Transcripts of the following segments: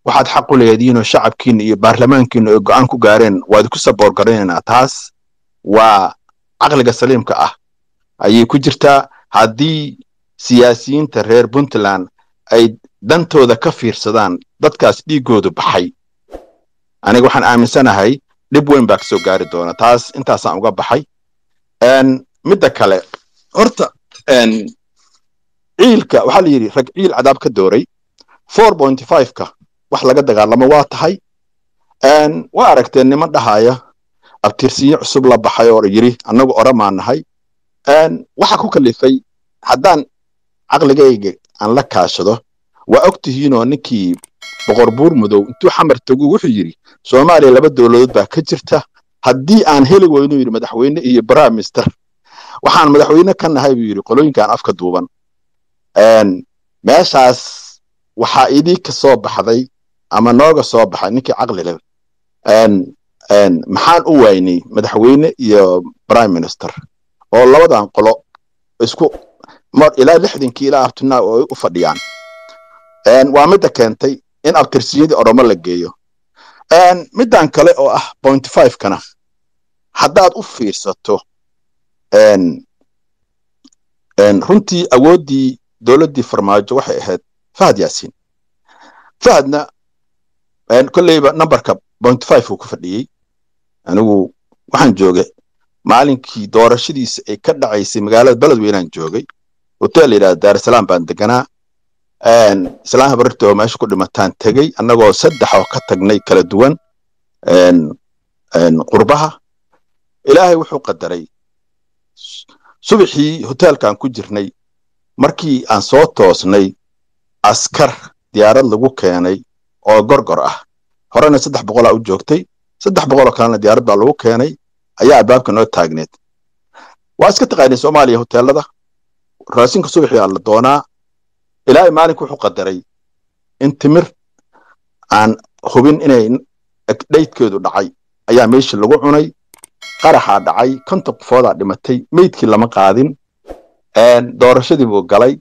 waxaad xaq u leediinoo shacabkiina iyo baarlamaankiina ay go'aan ku gaareen waad ku saboor garanaynaa taas waa caqliga saliimka ah ayay ku jirtaa haddii siyaasiyiinta reer puntland ay dantooda ka fiirsadaan dadkaas dhiiggoodu baxay aniga waxaan aaminsanahay dhib weyn baa kasoo gaari doona taas intaasaan uga baxay midda kale horta ciilka waxaa la yidhi rag ciil cadaab ka dooray four point five-ka wax laga dagaalamo waa tahay waa aragteen niman dhahaya abtirsiinyo cusub la baxay oo yidhi annagu oramaa nahay waxa ku kalifay haddaan caqligayga aan la kaashado waa og tihiinoo ninkii boqor buur mudow intuu xamar tagu wuxuu yidhi soomaaliya laba dowladood baa ka jirta haddii aan heli weynu yidhi madaxweyne iyo prime minister waxaan madaxweyne ka nahay buu yidhi qolooyinkan afka duuban meeshaas waxaa idii ka soo baxday ama nooga soo baxay ninkii caqli leh maxaan u waynay madaxweyne iyo prime minister oo labadan qolo isku mar ilaa lixdankii ilaa abtunaa oo ay u fadhiyaan waa midda keentay in abtirsiyadii oromo la geeyo middan kale oo ah point five kana haddaad u fiirsato runtii awooddii dowladdii farmaajo waxay ahayd fahad yaasiin fahadna kolleyba numberka point five uu ku fadhiyey anigu waxaan joogay maalinkii doorashadiisa ay ka dhacaysay magaalada beledweynaan joogay hotel la yidhahda daarusalaam baan deganaa islaan habarta oo meesha ku dhimataan tegey annagoo saddex oo ka tagnay kala duwan qurbaha ilaahay wuxuu qadaray subaxii hoteelkaan ku jirnay markii aan soo toosnay askar diyaarad lagu keenay oo gorgor ah horena saddex boqolaa u joogtay saddex boqoloo kalena diyaarad baa lagu keenay ayaa albaabka noo taagneed waa iska taqaanay soomaaliya hoteelada raasinka subaxii aa la doonaa ilaahay maalinku wuxuu qadaray in timir aan hubin inay dhaydkeedu dhacay ayaa meeshii lagu cunay qaraxaa dhacay konton qofoodaa dhimatay meydkii lama qaadin doorashadii buu galay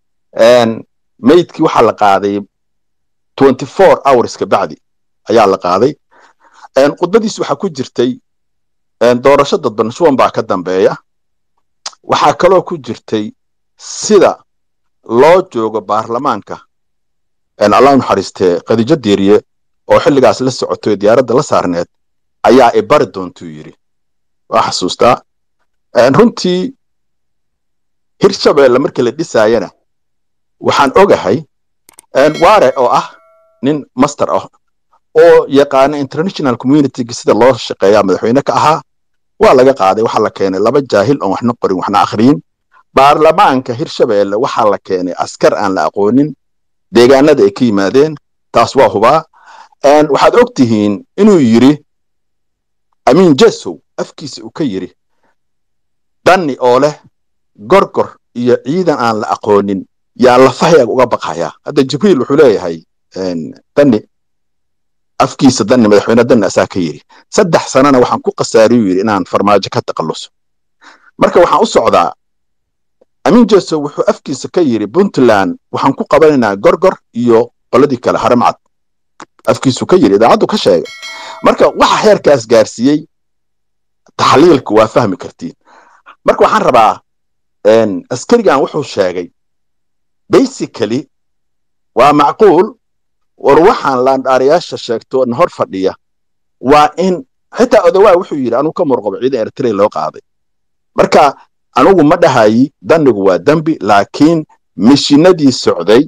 meydkii waxaa la qaaday twenty four hours ka bacdi ayaa la qaaday khudbadiis waxaa ku jirtay doorasho dadban shuban baa ka dambeeya waxaa kaloo ku jirtay sida loo joogo baarlamaanka allah naxariistee khadiijo diiriye oo xilligaas la socotay diyaaradda la saarneed ayaa i bari doontuu yidhi waa xasuustaa runtii hirshabeelle markii la dhisaayana waxaan ogahay waare oo ah nin master ah oo yaqaana international communityga sida loo shaqeeyaa madaxweyne ka ahaa waa laga qaaday waxaa la keenay laba jaahil oon waxna qorin waxna akhriyin baarlamaanka hirshabeelle waxaa la keenay askar aan la aqoonin deegaanada ay ka yimaadeen taas waa hubaa waxaad og tihiin inuu yidhi amiin jesow afkiisa uu ka yidhi danni oo leh gorgor iyo ciidan aan la aqoonin yaa lafahayaag uga baqayaa hadda jibriil wuxuu leeyahay danni afkiisa danni madaxweyne danni asaa ka yidhi saddex sanana waxaan ku khasaariyuu yidhi inaan farmaajo ka taqalluso marka waxaan u socdaa amiin jesow wuxuu afkiisa ka yidhi puntland waxaan ku qabanaynaa gorgor iyo qoladii kale haramcad afkiisu ka yidhi idaacaddu ka sheegay marka waxa heerkaas gaarsiiyey taxliilku waa fahmi kartiin marka waxaan rabaa askarigan wuxuu sheegay basically waa macquul war waxaan laandhaarayaasha sheegto na hor fadhiya waa in xitaa odawaa wuxuu yidhi anugu ka murqabo ciidan eritrea loo qaaday marka anugu ma dhahayi dannigu waa dembi laakiin mishinadii socday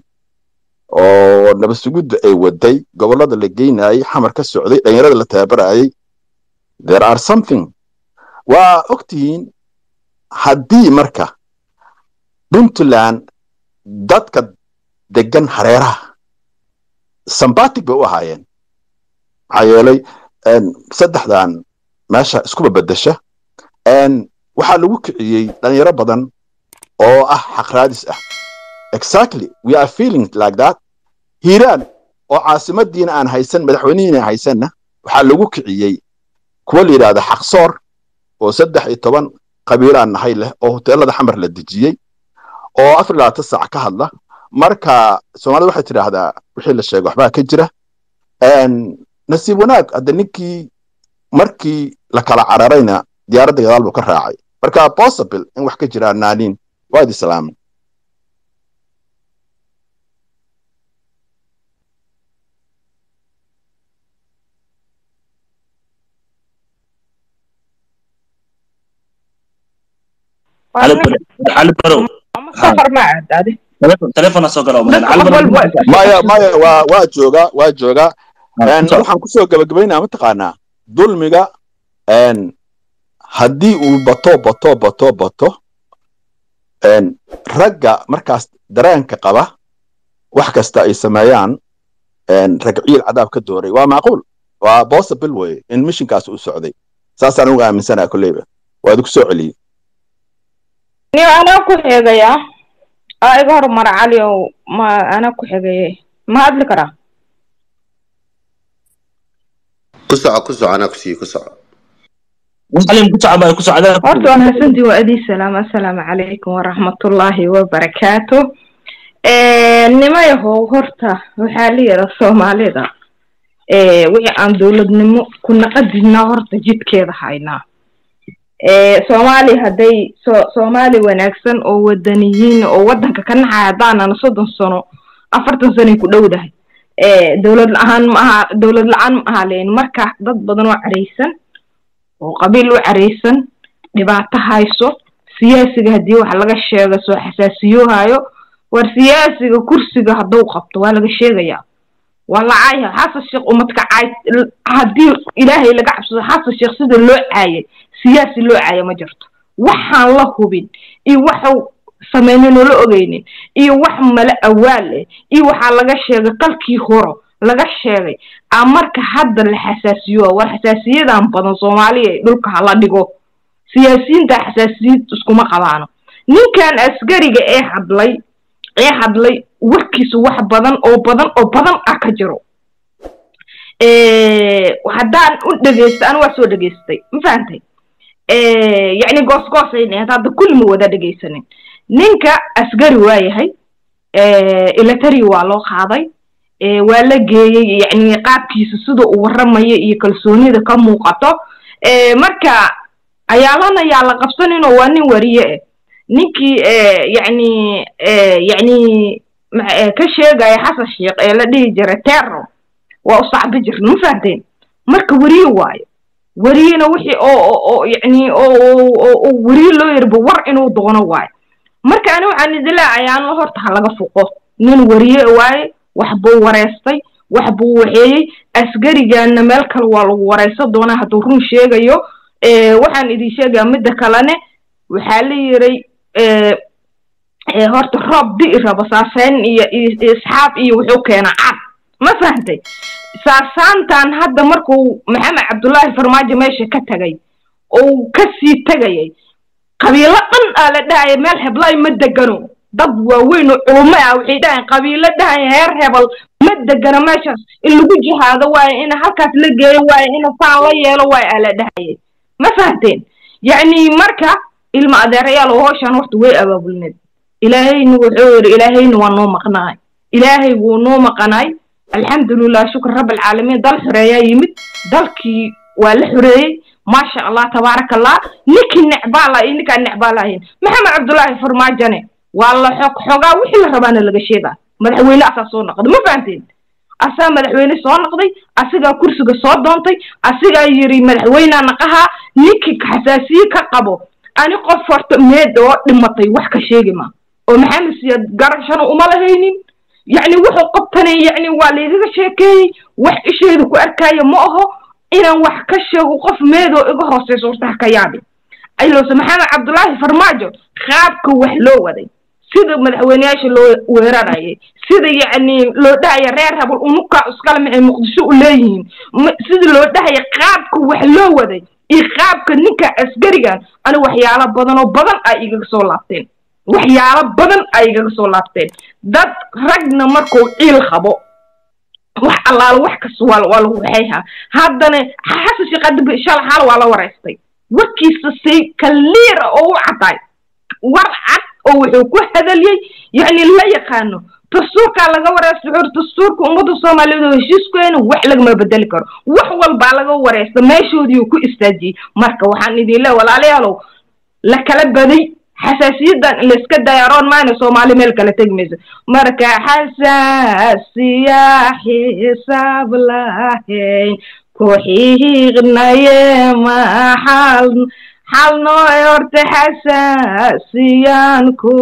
oo nabasugudda ay waday gobollada la geynayay xamar ka socday dhalinyarada la tababarayay there are something waa og tihiin haddii marka puntland dadka degan hareeraha sambatic bay u ahaayeen maxaa yeelay saddexdan meesha iskuba bedesha waxaa lagu kiciyey dhalinyaro badan oo ah xaqraadis ah exactly we are feeling like that hiiraan oo caasimadiina aan haysan madaxweynihiina aan haysanna waxaa lagu kiciyey kuwa la yidhahda xaqsoor oo saddex iyo toban qabiilaan nahay leh oo hoteelada xamar la dejiyey oo afar labaatan saac ka hadla marka soomaalida waxay tidhaahdaa wixii la sheego waxbaa ka jira nasiib wanaag hadde ninkii markii la kala cararayna diyaaradda gadaal buu ka raacay marka possible in wax ka jiraan naaniin waad islaamin cali barow safar ma aadaade telefona soo gala maya maya waa waa joogaa waa joogaa waxaan kusoo gabagabaynaa mataqaanaa dulmiga haddii uu bato bato bato bato ragga markaas dareenka qaba wax kasta ay sameeyaan rag ciil cadaab ka dooray waa macquul waa possible weye in mishinkaas uu socday saasaan uga aaminsanaa kolleyba waa idinku soo celiyey niyo anaa ku xeegayaa aa iga horumara cali ow ma anaa ku xegaye ma hadli karaa ku soco ku soco anaa kusii ku soco muslim ku socda ku socda horta waan hasantii waa adii salaam assalaamu calaykum waraxmatullaahi wabarakaatu nimayahow horta waxaa la yidha soomaalida wixii aan dowladnimo ku naqadinaa horta jidkeeda haynaa soomaali hadday so soomaali wanaagsan oo wadaniyiin oo waddanka ka naxaya haddaanana soddon sano afartan sanoy ku dhowdahay dowlad la-aan ma aha dowlad la-aan ma aha leen marka dad badan oo caraysan oo qabiil u caraysan dhibaato hayso siyaasiga haddii wax laga sheega soo xasaasiyoohayo war siyaasiga kursiga hadduu qabto waa laga sheegayaa waa la caaya xasan sheekh umadka caay haddii ilaahay laga cabsado xasan sheekh sida loo caayay siyaasi loo caaya ma jirto waxaan la hubin iyo waxu samaynin oo la ogeynin iyo wax mala awaal eh iyo waxaa laga sheegay qalkii horo laga sheegay a marka hadda la xasaasiyo war xasaasiyadan badan soomaaliya dhulka hala dhigo siyaasiyiinta xasaasiyid iskuma qabaano ninkan askariga ee hadlay ee hadlay warkiisu wax badan oo badan oo badan ah ka jiro haddaan u dhegeysta anu waa soo dhegeystay ma fahantay yacni goosgoosayna hadda kulli ma wada dhegeysanin ninka asgari waa yahay ilatari waa loo qaaday waa la geeyey yacni qaabkiisa sida uu warramayo iyo kalsoonida ka muuqato marka ayaalana yaa la qabsaninoo waa nin wariye eh ninkii yacni yacni ka sheegaya xasan sheekh ee la dhihi jiray terror waa u sacbi jirna ma fahanteen marka weriye waayo weriyena wixii oo oo yacni oo weriye loo yarba war inuu doono waayo marka ani waxaan idin leecayaa an horta ha laga fuqo nin weriye waaye wax buu wareystay wax buu waxeeyey asgarigaana meel kale waa lagu wareysan doonaa hadduu run sheegayo waxaan idin sheegayaa midda kalene waxaa la yiray horta roob di'i rabo saaseyn iyo isxaab iyo wuxuu keena cad ma fahantay saasaantan hadda markuu maxamed cabdullaahi farmaajo meesha ka tagay ou kasii tegayay qabiilo dhan aa la dhahaya meel heblay ma degano dad waaweyn oo culumo ah waxay dhahayan qabiilo dhahaya heer hebel ma degano meeshaas in lagu jihaado waaye ina halkaas la geeyo waaye ina saan la yeelo waaye aa la dhahayay ma fahanteen yacni marka ilma adeerayaal oo howshan horta way abaabulneed ilaahayna wuxuu yidhi ilaahayna waa noo maqnaay ilaahay wuu noo maqanaay alxamdulilah shukr rabbilcaalamiin dal xoreeyaa yimid dalkii waa la xoreeyey maasha allah tabaaraka allah ninkii necbaala iyo ninkaan necbaalahayn maxamed cabdullaahi farmaajane waa la xog xogaa wixii la rabaana laga sheegaa madaxweyne asaa soo noqday ma fahanteen asaa madaxweyne soo noqday asigaa kursiga soo doontay asigaa yiri madaxweynea naqahaa ninkii xasaasiye ka qabo ani qof horta meed oo dhimatay wax ka sheegi ma oo maxamed siyaad garashana uma lahaynin yacni wuxuu qabtanay yacni waa laygaga sheekeeyey wax isheeda ku arkaayo ma aho inaan wax ka sheego qof meedoo iga hooseyso horta ha ka yaabi ayloose maxamed cabdullaahi farmaajo qaabka wax loo waday sida madaxweyneyaasha loo weerarayay sida yacni loo dhahaya reer habal unukaa iskale maxay muqdisho u leeyihiin sida loo dhahaya qaabka wax loo waday iyo qaabka ninka askarigan ani waxyaalo badan oo badan ay igaga soo laabteen waxyaalo badan ay igaga soo laabteen dad ragna markuu ciil qabo wax allaala wax kasta waa waa lagu waxayhaa haddana xasan sheekh adiba shala xaal waa la wareystay warkiisa say kaliira oo u caddaay war cad oo wuxuu ku hadaliyey yacni la yaqaano dastuurkaa laga wareysta wuxuu dastuurka ummadda soomaaliyeed oo heshiiskeena wax lagama bedeli karo wax walbaa laga wareysta meeshoodii ku istaajiyey marka waxaan idin leeyahay walaalayaalow la kala baday xasaasiyadan in layska dayaaroon maayna soomaali meel kala tegi mayso marka xasaasiya xisaab lahayn ku xiiqnaye maxal xal noo horta xasaasiyan ku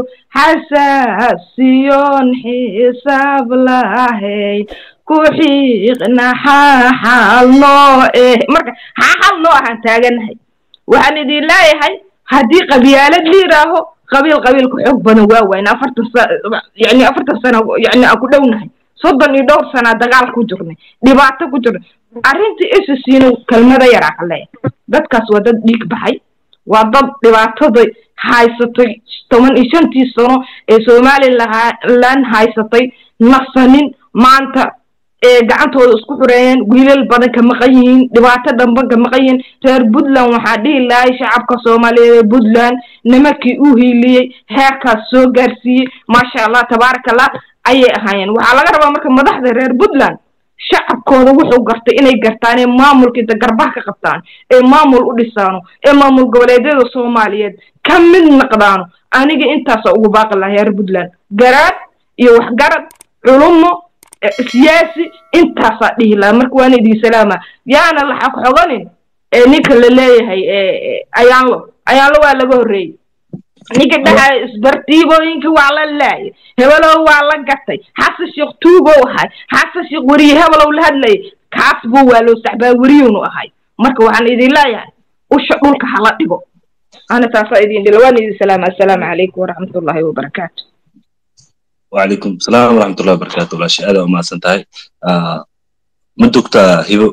xasaasiyoon xisaab lahayn ku xiiqna xaxal noo eh marka xaxal noo ahaan taaganahay waxaan idin leeyahay haddii qabyaalad la yidhaaho qabiil qabiilka xoog badan waa wayn afartan sa yani afartan sano yani aan ku dhownahay soddon iyo dhowr sanaa dagaal ku jirnay dhibaato ku jirnay arrintii isisiina kelmada yaraa ka leeyahay dadkaas waa dad dhiig baxay waa dad dhibaatada haysatay toban iyo shantii sano ee somalilan haysatay nasanin maanta ee gacantooda isku xureeyeen wiilal badan ka maqan yihiin dhibaato dhanban ka maqan yihiin reer puntland waxaa dhihi lahay shacabka soomaaliyeed ee puntland nimankii u hiiliyey heerkaas soo gaarsiiyey maasha allah tabaaraka allah ayay ahaayeen waxaa laga rabaa marka madaxda reer puntland shacabkooda wuxuu gartay inay gartaan ee maamulka inta garbaha ka qabtaan ee maamul u dhisaano ee maamul goboleedyada soomaaliyeed ka mid naqdaano aniga intaasa ugu baaqi lahaa reer puntland garaad iyo waxgarad culumo siyaasi intaasaa dhihi lahaa marka waana idin salaama yaana laxaq xoganin ee ninka la leeyahay ayaanlo ayaanlo waa laga horreeyey ninka dhahay isbartiibooyinka waa la laayay hebelow waa la gatay xasan sheekh tuugow ahay xasan sheekh weriye hebelow la hadlayay kaas buu waa loo saxbaa weriyuunu ahay marka waxaan idin leeyahay usha dhulka hala dhigo ana taasaa idin dhila waan idin salaama assalaamu calaykum waraxmatullaahi wabarakaatu وعليكم السلام ورحمة الله وبركاته ولا شيء هذا وما سنتهي آه مدوكتا هيبو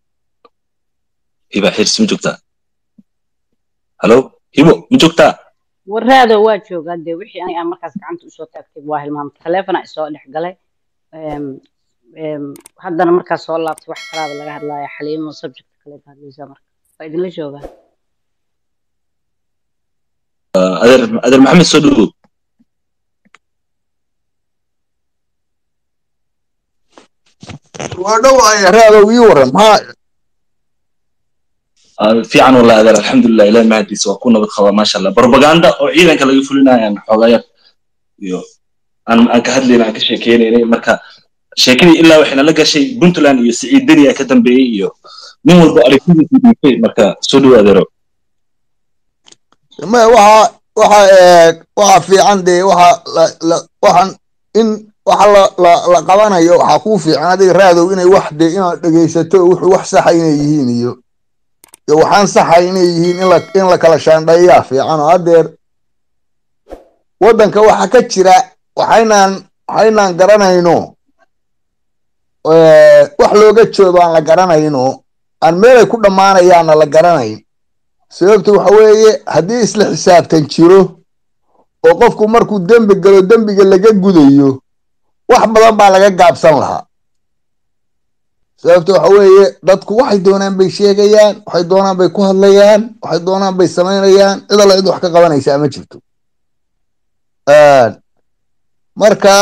هيبا حيرس مدوكتا هلو هيبو مدوكتا waraada waa joogaa dee wixii aniga aan markaas gacanta usoo taagtay waa hilmaamta taleefona isoo dhex galay haddana markaas soo laabtay wax kalaaba laga hadlaya xaliimo subject kale ka hadlaysa marka waa idinla joogaa آه أدر أدر محمد سودو waa dhowaya raadow ii waran maxaa آه في عن والله أدر الحمد لله إلى ما هدي سوا كنا بتخوى ما شاء الله بروباغندا وعيدا كلا يفلنا يعني حوغايا يو أنا أنك هدلي أنا كشيء كيني مركا sheekadii ilaa waxayna la gashay puntland iyo siciid deni ka dambeeyey iyo nin walba aragtidiisa dhiibtay marka soo dhawaadeero ma waxa waxa waxa fiican dee waxa waxaan in waxa la la la qabanayo waxaa kuu fiican adiga raadow inay wax dee inaad dhegaysato wuxuu wax saxa inay yihiin iyo iyo waxaan saxa inay yihiin in la in la kala shaandheeyaa fiican oo haddeer waddanka waxa ka jira waxaynaan waxaynaan garanayno wax looga joodo aan la garanayno aan meelay ku dhammaanayaanna la garanayn sababta waxa weeye haddii isla xisaabtan jiro oo qofku markuu dembi galo dembiga laga gudayo wax badan baa laga gaabsan lahaa sababta waxa weeye dadku waxay doonaan bay sheegayaan waxay doonaan bay ku hadlayaan waxay doonaan bay samaynayaan cid alla cid wax ka qabanaysaa ma jirto marka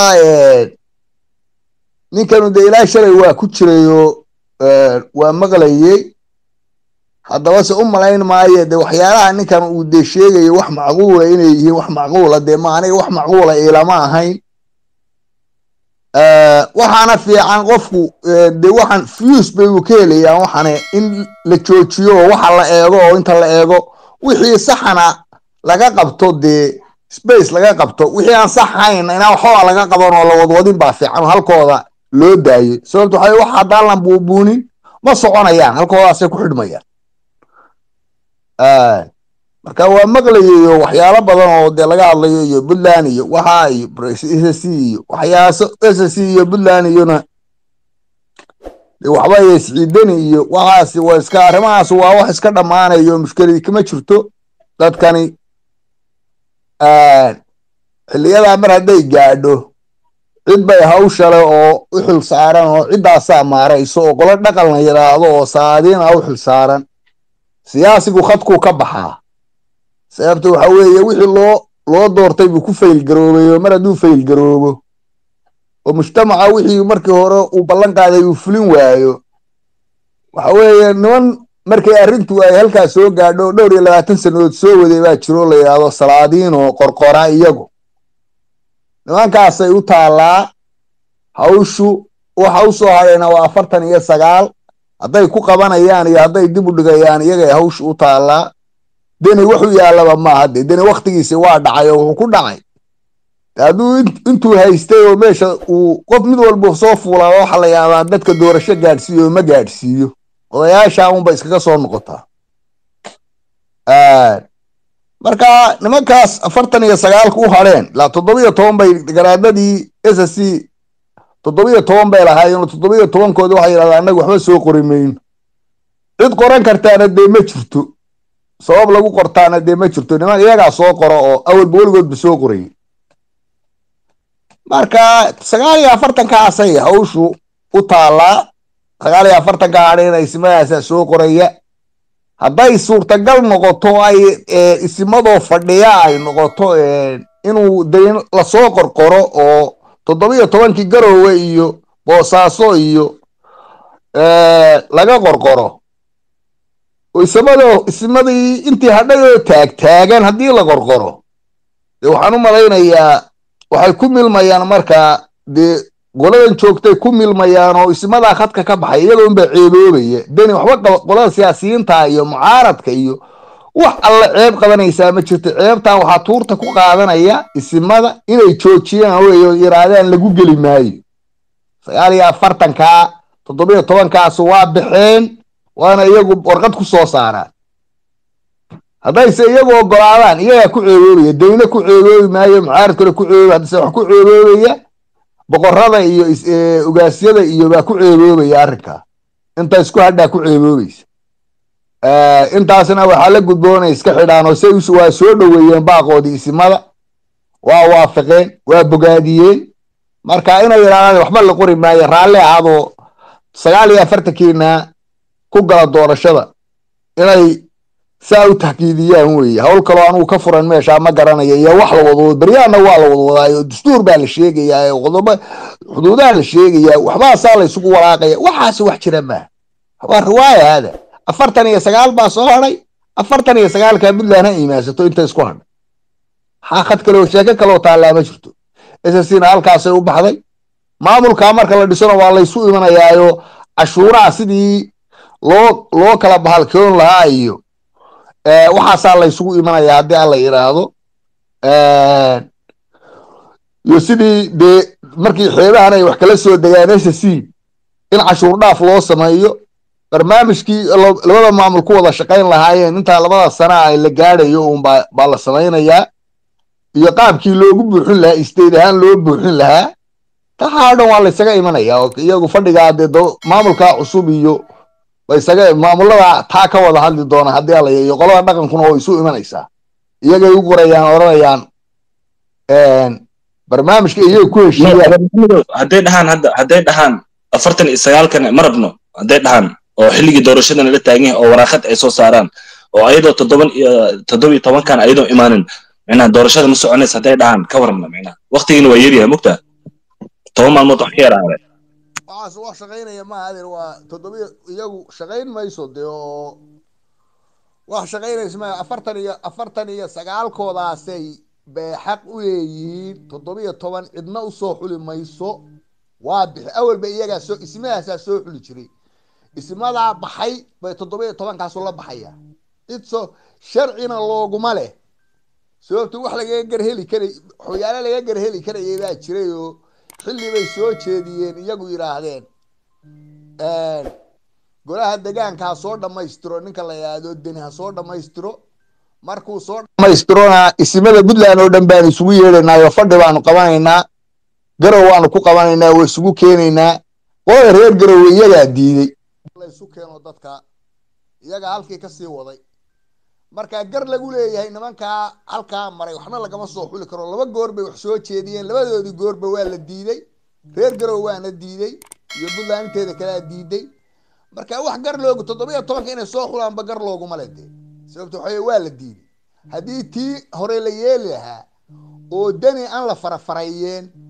ninkanu dee ilaa shalay waa ku jirayoo waa maqlayey haddaba se u malayn maayo dee waxyaalaha ninkan uu dee sheegayo wax macquula inay yihiin wax macquula dee ma aniga wax macquula ilama ahayn waxaana fiican qofku dee waxaan fuse bay uu ka helayaan waxane in la joojiyo oo waxa la eego oo inta la eego wixii saxana laga qabto dee space laga qabto wixii aan sax ahayn inaa waxbaa laga qaban oo la wadwadin baa fiican halkooda loo daayo sababto waxa wax haddaan la buubuunin ma soconayaan halkoodaasay ku xidhmayaan marka waa maqlayayo waxyaalo badan oo dee laga hadlayo iyo puntland iyo waxa iyo s c iyo waxyaaso s c iyo puntland iyona de waxba iyo siciidani iyo waxaasi waa iska arrimahaas waa wax iska dhammaanayo mushkiladii kama jirto dadkani xiliyadaa mar hadday gaadho cid bay hawshale oo u xil saaran oo ciddaasaa maarayso oo qolo dhaqan la yidhaahdo oo saadiina u xil saaran siyaasigu khadkuu ka baxaa sababta waxa weeye wixii loo loo doortay buu ku faylgaroobay oo mar hadduu faylgaroobo oo mujtamaca wixii markii hore uu ballan qaaday uu fulin waayo waxa weeye niman markay arrintu ay halkaa soo gaadho dhowr iyo labaatan sannadood soo waday baa jiro la yidhaahdo salaadiin oo qorqora iyagu nimankaasay u taallaa hawshu waxa u soo hadhayna waa afartan iyo sagaal hadday ku qabanayaan iyo hadday dib u dhigayaan iyagay hawshu u taallaa deni wuxuu yaallaba maaha de deni wakhtigiisi waa dhacay oo wuxuu ku dhacay hadduu intuu haystay oo meesha uu qof mid walba soo fuulaa waxa la yaabaa dadka doorasho gaadhsiiyo oo ma gaadhsiiyo odayaasha unba iskaga soo noqotaa marka nimankaas afartan iyo sagaalka u hadheen ilaa toddobiyo toban bay garaadadii s s c toddobiyo toban bay lahaayeen toddobiyo tobankooda waxay yidhahdaan annaga waxba soo qori mayno cid qoran kartaana dee ma jirto sabab lagu qortaana dee ma jirto niman iyagaa soo qoro oo awalba weligoodba soo qorayay marka sagaal iyo afartankaasay hawshu u taallaa sagaal iyo afartanka hadheen isimadaasa soo qoraya hadday suurtagal noqoto ay isimadoo fadhiya ay noqoto inuu dayn lasoo qorqoro oo toddobiyo tobankii garowe iyo boosaaso iyo laga qorqoro isimado isimadii intii hadhay oo taagtaagan haddii la qorqoro dee waxaan u malaynayaa waxay ku milmayaan markaa dee qoladan joogtay ku milmayaan oo isimadaa khadka ka baxay iyagoonbaa ceeboobaya deni waxba qolada siyaasiyiinta iyo mucaaradka iyo wax alla ceeb qabanaysaa ma jirto ceebtan waxaa tuurta ku qaadanaya isimada inay joojiyaan wey oo yiraahdaan lagu geli maayo sagaal iyo afartankaa toddobiyo tobankaasu waa baxeen waana iyagu warqad ku soo saaraan haddayse iyagu ogolaadaan iyagaa ku ceeboobaya dayne ku ceeboobi maayo mucaarad kale ku ceeboobi haddase wax ku ceeboobaya boqorada iyo ugaasyada iyo baa ku ceeboobaya arrinkaa inta isku hadhaa ku ceeboobaysa intaasna waxaa la gudboonay iska xidhaan oo say waa soo dhoweeyeen baaqoodii isimada waa waafaqeen waa bogaadiyeen marka inay yidhahdaan waxba la qori maayo raalli ahaadoo sagaal iyo afartankiina ku gala doorashada inay saa u taxkiidiyaan weeye hawl kaloo anugu ka furan meeshaa ma garanayo iyo wax la wadwado beryaana waa la wadwadaayo dastuur baa la sheegayaa qodobo xuduudaha la sheegayaa waxbaasaa la isugu walaaqaya waxaas wax jira maaha waa riwaaya hada afartan iyo sagaal baa soo hadhay afartan iyo sagaalkaa puntland ha imaansato inta isku hadhay maxaa khad kaleo sheeko kaloo taallaa ma jirto ssna halkaasay u baxday maamulkaa marka la dhisona waa laysu imanayaayo cashuuraha sidii loo loo kala bahalkoon lahaa iyo waxaasaa laysugu imanayaa haddii alla yidhaahdo iyo sidii dee markii xeebahan ay wax kala soo degaan s c in cashuur dhaaf loo sameeyo barnaamijkii labada maamul ku wada shaqayn lahaayeen intaa labada sana ay la gaadhayo un baa la samaynayaa iyo qaabkii loogu buuxin lahaa isteed ahaan loo buuxin lahaa taxaa dhan waa laysaga imanaya oo iyagu fadhigaa dee maamulkaa cusub iyo baysaga maamulada taa ka wada hadli doona haddii alla iyo qolada dhaqankuna oo isu imanaysaa iyagay u qorayaan odhanayaan barnaamijka iyaga ku heshiiyaan hadday dhahaan hadda hadday dhahaan afartan iyo sagaalkan ma rabno hadday dhahaan oo xilligii doorashadana la taagan yahay oo waraaqad ay soo saaraan oo ayadoo toddoban iyo toddoba iyo tobankan ayadoo imaanin micnaha doorashada ma soconaysa hadday dhahaan ka warramna micnaha waqtigiina waa yaryahay mugtaa toban maalmood wax ka yaraaday waxaas wax shaqaynaya maaha adeer waa toddobiyo iyagu shaqayn mayso dee oo wax shaqaynaysa maaha afartan iyo afartan iyo sagaalkoodaasay bay xaq u leeyihiin toddobiyo toban cidna usoo xuli mayso waa bixi awalba iyagaa soo ismadaasaa soo xuli jiray ismadaa baxay bay toddobiyo tobankaasu la baxaya cid soo sharcina looguma leh sababto wax lagaga garheli karay waxyaale laga garheli karayay baa jiray oo xilli bay soo jeediyeen iyagu yidhaahdeen golaha degaanka ha soo dhammaystiro ninka la yidhaahdo deni ha soo dhammaystiro markuu soo dhammaystirona isimada puntland oo dhan baanu isugu yeedhaynaa oo fadhi baanu qabanaynaa garow waanu ku qabanaynaa waa isugu keenaynaa qolada reer garowe iyagaa diiday laysu keeno dadka iyagaa halkii kasii waday marka gar lagu leeyahay nimankaa halkaa maray waxna lagama soo xuli karo laba goor bay wax soo jeediyeen labadoodii goorba waa la diiday reer garow waana diiday iyo puntland inteeda kalea diiday marka wax gar loogu toddobiyo tobanka inay soo xulaanba gar looguma le dee sababto waxa waa la diiday haddii tii hore la yeeli lahaa oo deni aan la farafarayeen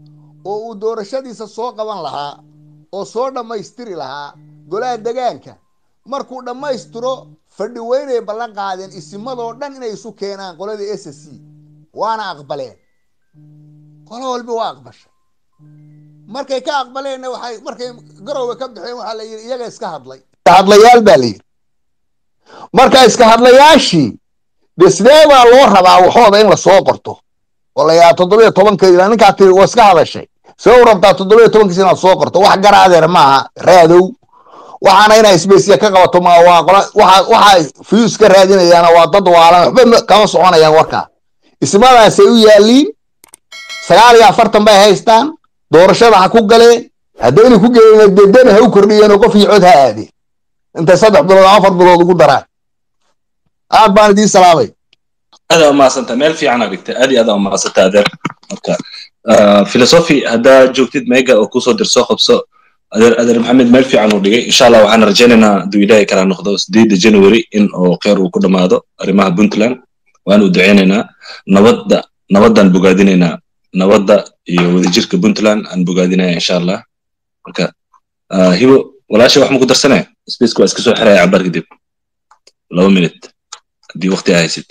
oo uu doorashadiisa soo qaban lahaa oo soo dhammaystiri lahaa golaha degaanka markuu dhammaystiro fadhi weynay ballan qaadeen isimadoo dhan inay isu keenaan qoladii s c waana aqbaleen qolo walba waa aqbashay markay ka aqbaleenna waxay markay garowga ka baxeen waxaa la yidhi iyaga iska hadlay iska hadlayaal baa la yidhi marka iska hadlayaashii de sidee baa loo rabaa waxooda in lasoo qorto oo la yidhaha toddobiyo tobanka ilaa ninkaa tiri waa iska hadashay see u rabtaa toddobiyo tobankiis inaad soo qorto wax garaadeer maaha raadow waxaana inaa isbeysiya ka qabato ma waa qola waxa waxa fiyus ka raadinayaana waa dad waalan waxba ma- kama soconayaan warkaa ismadaasay u yaaliin sagaal iyo afartan bay haystaan doorashada ha ku galeen haddayna ku gelin dedena ha u kordhiyeen oo qofkii cod ha aadeen intay saddex bilood ama afar bilood ugu daraan aad baan idiin salaamay aad aa mahadsantaa meel fiican aa dhigtay aad iyo aad aa mahadsantaa adeer marka filosofi haddaa joogtid meega oo kusoo dir soo qabso adeer adeer maxamed meel fiican uu dhigay insha allah waxaan rajaynaynaa hadduu ilaahay kala noqdo sideedda january in oo kheyr uu ku dhammaado arrimaha puntland waan u ducaynaynaa nabadda nabaddaan bogaadinaynaa nabadda iyo wadajirka puntland aan bogaadinaya insha allah marka ah, hibo walaasha wax ma ku darsanaya spaceka waa iska soo xiraya cabaar kadib laba minute haddii waqti aa haysid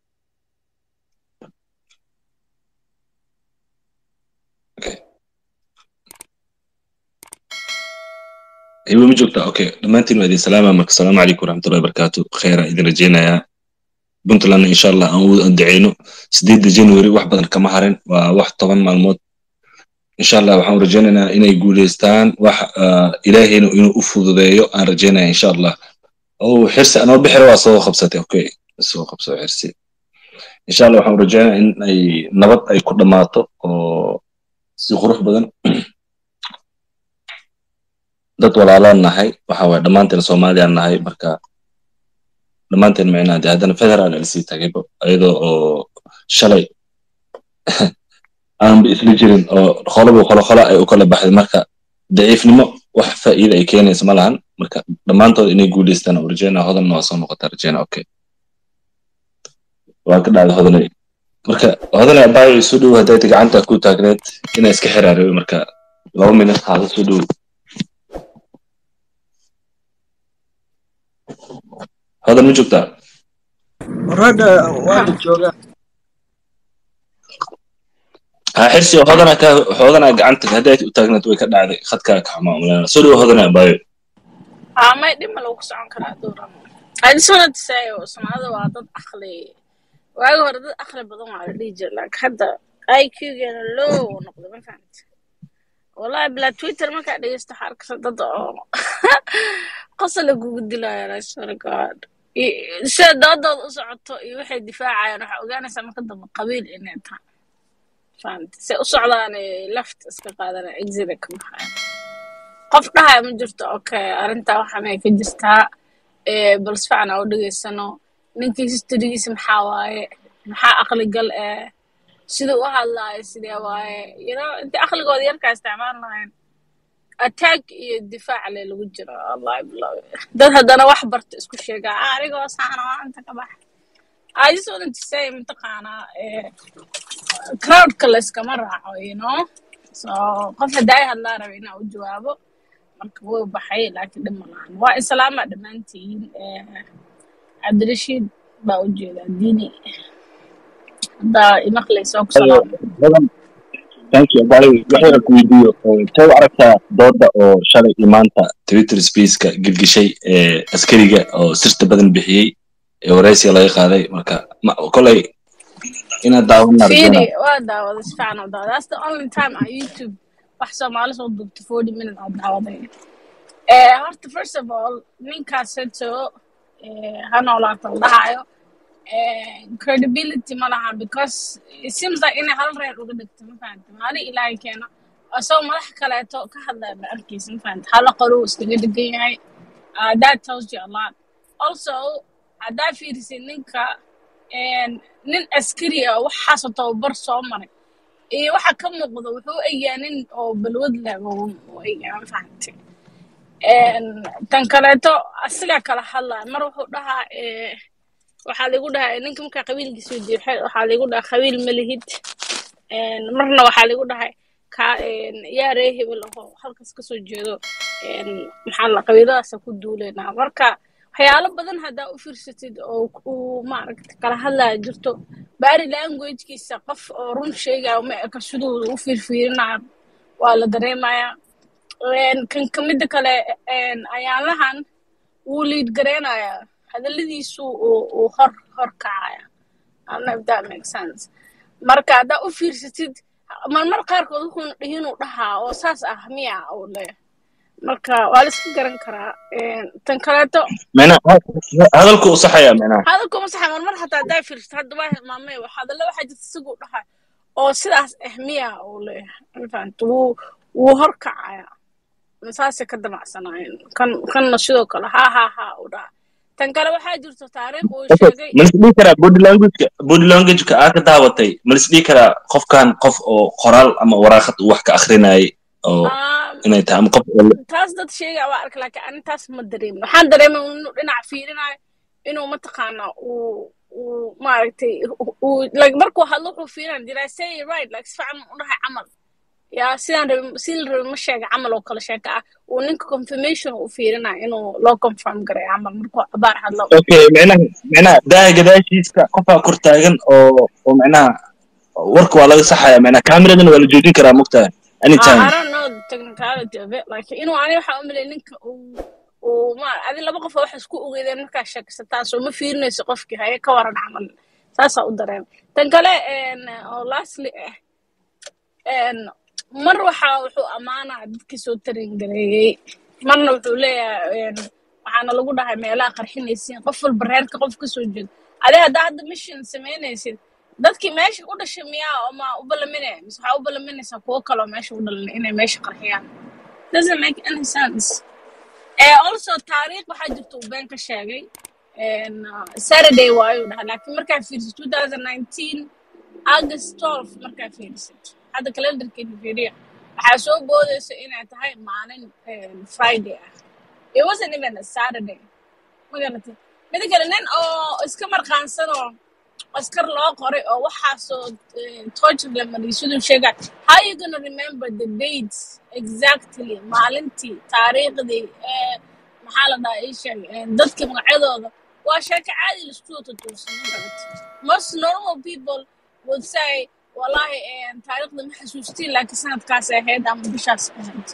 hibo ma joogtaa okay dhammaantiin waa idin salaama marka asalaamu calaykum waraxmatullahi wabarakaatu kheyra idin rajaynayaa puntlandna insha allah aan u daceyno sideedda january wax badan kama harin waa wax toban maalmood insha allah waxaan rajaynaynaa inay guuleystaan wax ah, ilaahayna inuu u fududeeyo aan rajaynaya insha allah oo xirsi anoo bixira waa soo qabsatay okay soo qabso xirsi insha allah waxaan rajaynayaa in ay nabad ay ku dhammaato oo si qurux badan dad walaalaan nahay waxa waye dhammaanteen soomaaliyaan nahay marka dhammaanteen micnaa dee haddana federal lasii tagayba iyadoo oo shalay aanba isla jirin oo qoloba qolo qolo ay u kala baxday marka daciifnimo wax faa'iida ay keenaysa ma lahan marka dhammaantood inay guuleystaan oo rajeynaa hodanna waa soo noqotaa rajeyna okay waa ka dhacday hodanay marka hodanay abaayo isu dhow hadday gacanta ku taagneed inaa iska xiraariyo marka laba minut haada soo dhow hodan ma joogtaa ragga waa la joogaa ha xirsi oo hodana ka hodana gacanta hadday u taagneed way ka dhacday khadkaa ka xumaa umaleynaa soo dhow hodana abaayo Ah, may dhib ma lagu socon karaa dowran I just wanted to say oo Soomaalida waa dad aqli waagi hore dad aqli badan waa la dhihi jiray laakiin hadda IQ-geena low uu noqday ma fahamti wallahi bilaa Twitter markaa dhegeysto waxaa arkaysa dad oo qosol kugu dilaya I swear to God I- sida doodooda u socoto iyo waxay difaacayaan waxaa ogaanaysaa marka dambe qabiil inay tahay fahamti se u socdaan left iska qaadanaya exit ka baxaya qof dhahaya ma jirto okay arrintaa waxaan ay ka jirtaa ee bal si fiican aa u dhegeysano ninkii historygiisa maxaa waaye maxaa aqligal eh siduu u hadlaayo sidee waaye you know intii aqligooda yarkaa isticmaal lahayn attack iyo difaac le lagu jiro wallahi bilaw dad haddana wax barta isku sheegaa "Ah, anigoo saana waa inta ka bax I just wanted to say mataqaanaa eh, crowdka layskama raaco you know so qof haddaa ay hadlaa raba inaa u jawaabo marka wuu baxay laakiin dhib ma lahan waa islaama dhammaantiin eh, cabdirashiid baa u jeedaa diini haddaa imaqlaysa oo ku salaam hodan thank you abaayo waxayna ku weydiiyo say u aragtaa dooda oo shalay iyo maanta twitter spaceka gelgeshay ee askariga oo sirta badan bixiyey ee waraysiga laga qaaday marka ma- kolay inaad daawanaa rajeyna fiiri waa daawaday si fiican oo daawaday that's the only time aan youtube wax soomaali soo duubto forty minute aan daawaday Eh, horta first of all ninkaas heto eh, ha noolaato la dhahayo eh, credibility ma laha because it seems like inay hal reer uga dhigto ma fahanta maalin ilaahay keeno asagoo madax kaleeto ka hadlaya ma arkaysa ma fahanta hala qoro uu iskaga degan yahay uh, that tells you a lot also haddaa fiirisid ninka en, nin askari ah oo waxaasoo tababar soo maray iyo waxa ka muuqda wuxuu u egyaa nin oo balwad leh oo u egyaa ma fahantay En, tan kaleeto asigaa kala hadlaya mar wuxuu dhahaa eh, waxaa lagu dhahaa ninka markaa qabiilkiisa weydiiyo waxaa waxaa lagu dhahaa qabiil ma lihid En, marna waxaa lagu dhahay ka yaa ree hebel aho halkaas kasoo jeedo een, maxaa la qabiiladaasa ku duuleynaa marka waxyaalo badan haddaa u fiirsatid oo uu maaragta kala hadlaya jirto bari languagekiisa qof oo run sheegaya ma eka siduu u fiirfiirinayo waa la dareemayaa Een, kan kamida kale een, ayaalahan wuu liid gareynayaa hadaladiisu uu uu hor hor kacaya I don't know if that makes sense marka haddaa u fiirsatid marmar qaarkood wuxuuna dhihinuu dhahaa oo saas ah miya uu leeyahay marka waa la iska garan karaa Een, tan kaleeto micnaha hadalku u saxaya micnaha hadalku ma saxa marmar hataa haddaa fiirsatid hadda waa hilmaamay wax hadalla waxaa jirta isaguu dhahay oo sidaas ah miya uu leeyahay ma fahamta wuu wuu hor kacaya saasay ka damacsanaayeen kan kanna sidoo kale ha ha ha uu dhaha tan kale waxaa jirto taariikh uu Okay, sheegay ma lis dhihi karaa body languageka body languageka aa ka daawatay ma lis dhihi karaa qofkan qof oo qoraal ama waraaqad uu wax ka akrinayay oo um, inay tahay ama qof oo taas dad sheegaya waa arka laakiin ani taas ma dareemin waxaan dareemay inuu dhinac fiirinayo inuu mataqaana uu uu maaragtay uu like markuu hadlo wuxuu fiirinaya did I say it right like si fiican u dhahay camal yaa sidaan rabin sidii la rabin ma sheega camal oo kale sheeka ah uu ninka confirmation u fiirinaya inuu loo confirm garay camal markuu cabaar hadlo okay micnaha micnaha daaha gadaashiisa qofaa kor taagan oo oo micnaha warka waa laga saxaya micnaha kaamiradana waa la joojin karaa mogtahay Uh, anytime I don't know the technicality of it. Like, inuu ani waxaa u malay ninka uu uu ma adi laba qof oo wax isku ogeydeen markaa sheekaysataa soo ma fiirinayso qofkii haye ka waran camal saasaa u dareema tan kale een, oo lastly ah een, mar waxaa wuxuu ammaanaa dadkii soo tarin gareeyey marna wuxuu leeyahay een, waxaana lagu dhahay meelaha qarxinaysiin qof walba reerka qof kasoo jeedo adi haddaa hadda mission samaynaysid dadkii meesha u dhashay miyaa oo ma u ballaminaya mise waxaa u ballaminaysaa kuwo kaloo meesha u dhalan inay meesha qarxiyaan doesn't make any sense Eh, also taariikh waxaa jirta uu been ka sheegay En, uh, saturday waayuu dhahay laakiin markaa fiirisid 2019 august 12 markaa fiirisid hadda calendarkeena fiiriya waxaa soo boodaysa inay tahay maalin em, friday ah it wasn't even a saturday ma garatay mida kale nin oo iska marqaansanoo askar loo qoray oo waxaasoo torture la mariyay siduu sheegay how you gonna remember the dates exactly maalintii taariikhdii ee maxaa la dhahaa ii sheeg ee, dadka magacyadooda waa sheeko caadi laisku wada tuursan ma garatay most normal people would say wallahi eh, taariikhda ma xasuustiin laakiin sanadkaas ahayd ama bishaas ahayd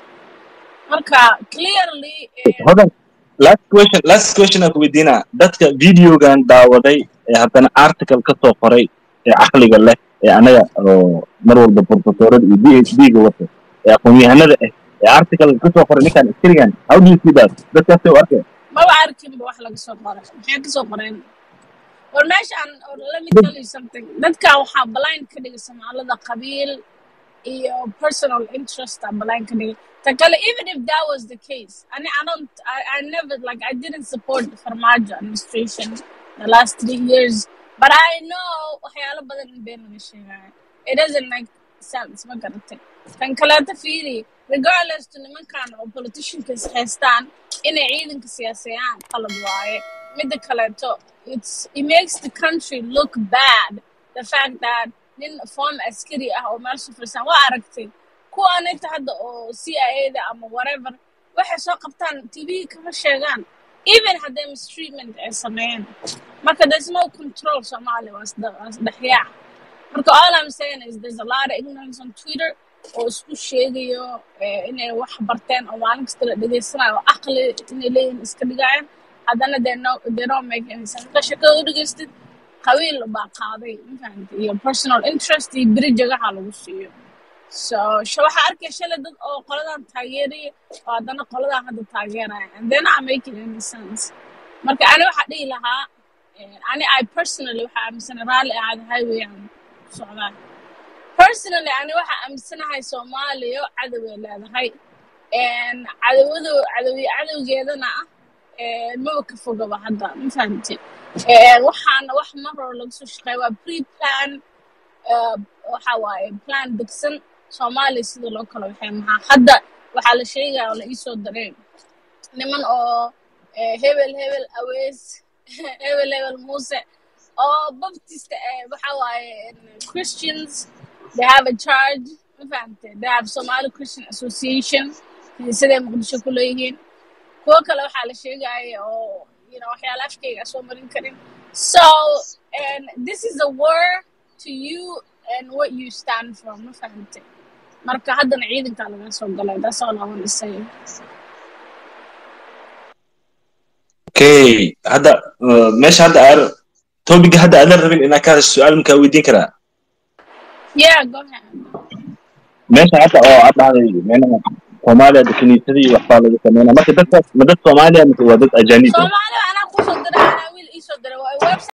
marka clearly eh, hodan last question last question aan ku weydiinaa dadka videogan daawaday ee haddana article ka soo qoray ee caqliga leh ee anaga oo mar walba professorada iyo phd ga wata ee aqoon-yahanada ah ee article ka soo qoray ninkan askarigan how do you see that dadkaasay u arkeen maba arkinba wax laga soo qoray maxay kasoo qoreen war meeshaan or let me tell you something dadkan waxaa blind ka dhigay soomaalida qabiil iyo personal interest aa blind ka dhigay ta kale even if that was the case I, I don't I, I never like I didn't support the Farmaajo administration the last three years but I know waxyaalo badan in been laga sheegayo it doesn't make sense ma garatay tan kaleeta fiiri regardless to nimankan oo politicians haystaan inay ciidanka siyaasiyaan qalad waaye midda kaleeto it's it makes the country look bad the fact that nin former askari ah oo meesha fadhisan waa aragtay kuwaan inta hadda oo CIA da ama whatever waxay soo qabtaan TV kama sheegaan even hadday mistreatment ay sameeyeen marka there's no control Soomaali waa isda- waa isdhexyaac marka all I'm saying is there's a lot of ignorance on Twitter oo isku sheegayo eh, inay wax barteen oo maalin kasta la dhegeysanayo oo aqli inay leeyihin iska dhigayaan haddana they no they don't make any sense marka sheekada u dhegeystid qabiil baa qaaday ma fahamtay iyo personal interest iyo beri jagaha lagu siiyo so sh- waxaa arkaya shalay dad oo qoladan taageeraya oo haddana qoladan hadda taageeraya and they're not making any sense marka ani waxaa dhihi lahaa eh, ani i personally waxaa aaminsana raalli ahaada highway aan ku socdaa personally ani waxaa aaminsanahay soomaaliya cadow ay leedahay En cadawadu cadowi cadowgeedana ah eh, maba ka fogaba hadda ma fahamte waxaana wax mar hore laga soo shaqeeya waa pre plan eh, waxa waaye plan degsan soomaaliya sida loo kala waxay maxaa hadda waxaa la sheegaya oo la iisoo daray niman oo eh, hebel hebel awees hebel hebel muuse oo baptist eh, waxa waaye en, christians they have a charge ma fahamtay they have somali christian association kiniisaday muqdisho ku leeyihiin kuwo kale waxaa la sheegaya oo you know waxyaala afkayga soo marin karin so and this is a war to you and what you stand for ma fahamtay marka haddana ciidankaa laga soo galay that's all I want to say okay hadda uh, meesha hadda aan topiga hadda aadan rabin inaa ka hadasho su-aal makaa weydiin karaa yeah go ahead meesha hadda oo aad dhahday meelaha soomaaliya de kiniisadii waxbaa laga sameynaa marka dadkaas ma dad soomaaliya mise waa dad ajaanib ah soomaaliya anaa kusoo diray anaa wiil iisoo diray waa website